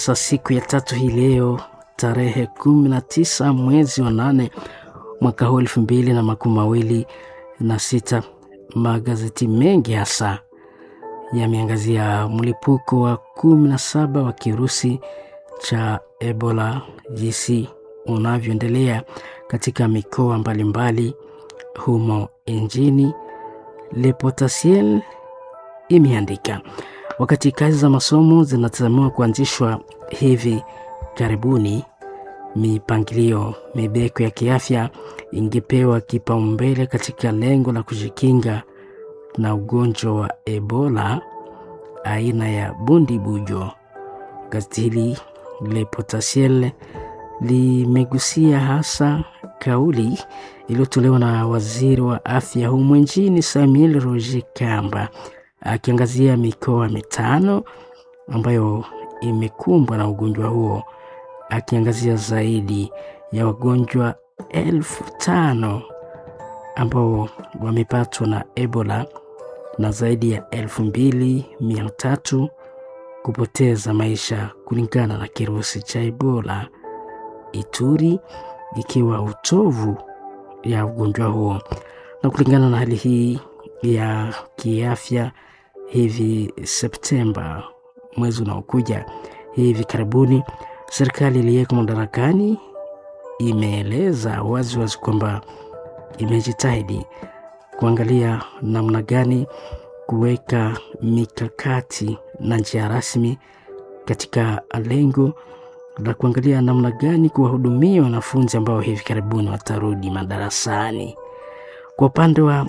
Sa siku ya tatu hii leo tarehe kumi na tisa mwezi wa nane mwaka huu elfu mbili na makumi mawili na sita magazeti mengi hasa yameangazia mlipuko wa kumi na saba wa kirusi cha Ebola jinsi unavyoendelea katika mikoa mbalimbali humo nchini. Le Potentiel imeandika wakati kazi za masomo zinatazamiwa kuanzishwa hivi karibuni, mipangilio mibeko ya kiafya ingepewa kipaumbele katika lengo la kujikinga na ugonjwa wa Ebola aina ya bundibujo. Gazeti hili Le Potentiel limegusia hasa kauli iliyotolewa na waziri wa afya humu nchini Samuel Roger Kamba akiangazia mikoa mitano ambayo imekumbwa na ugonjwa huo, akiangazia zaidi ya wagonjwa elfu tano ambao wamepatwa na Ebola na zaidi ya elfu mbili mia tatu kupoteza maisha kulingana na kirusi cha Ebola. Ituri ikiwa utovu ya ugonjwa huo, na kulingana na hali hii ya kiafya, hivi Septemba, mwezi unaokuja hivi karibuni, serikali iliyeko madarakani imeeleza wazi wazi kwamba imejitahidi kuangalia namna gani kuweka mikakati na njia rasmi katika lengo la kuangalia namna gani kuwahudumia wanafunzi ambao hivi karibuni watarudi madarasani. Kwa upande wa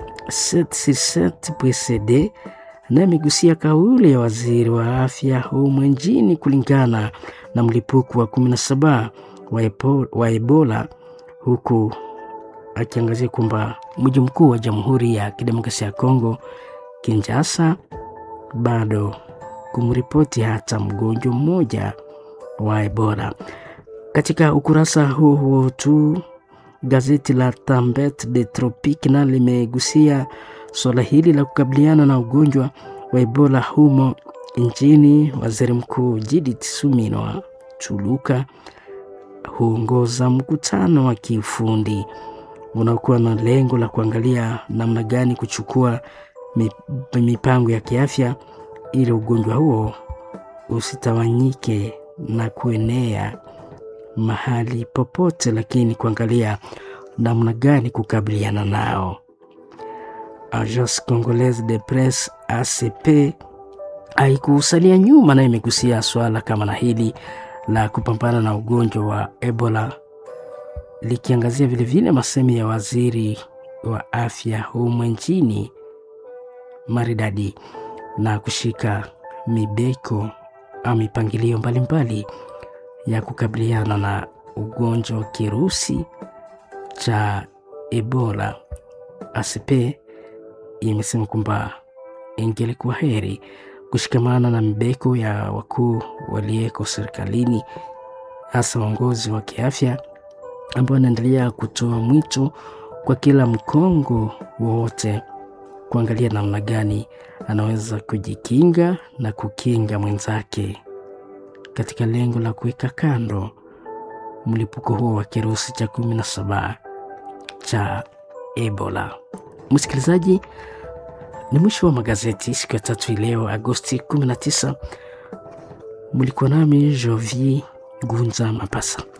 PCD naye amegusia kauli ya waziri wa afya humu nchini kulingana na mlipuko wa 17 wa, Ebo, wa Ebola huku akiangazia kwamba mji mkuu wa Jamhuri ya Kidemokrasia ya Kongo Kinshasa bado kumripoti hata mgonjwa mmoja wa Ebola. Katika ukurasa huo huo tu gazeti la Tambet de Tropique na limegusia suala hili la kukabiliana na ugonjwa wa Ebola humo nchini. Waziri Mkuu Judith Suminwa Tuluka huongoza mkutano wa kiufundi unaokuwa na lengo la kuangalia namna gani kuchukua mipango ya kiafya ili ugonjwa huo usitawanyike na kuenea mahali popote, lakini kuangalia namna gani kukabiliana nao. Agence Congolaise de Presse ACP haikusalia nyuma, na imegusia swala kama na hili la kupambana na ugonjwa wa Ebola, likiangazia vilevile masemi ya waziri wa afya humu nchini maridadi na kushika mibeko au mipangilio mbalimbali ya kukabiliana na ugonjwa wa kirusi cha Ebola. ACP imesema kwamba ingelikuwa heri kushikamana na mibeko ya wakuu waliyeko serikalini, hasa uongozi wa kiafya ambao wanaendelea kutoa mwito kwa kila mkongo wowote kuangalia namna gani anaweza kujikinga na kukinga mwenzake katika lengo la kuweka kando mlipuko huo wa kirusi cha kumi na saba cha Ebola. Msikilizaji, ni mwisho wa magazeti siku ya tatu leo Agosti 19. Mlikuwa nami Jovi Gunza Mapasa.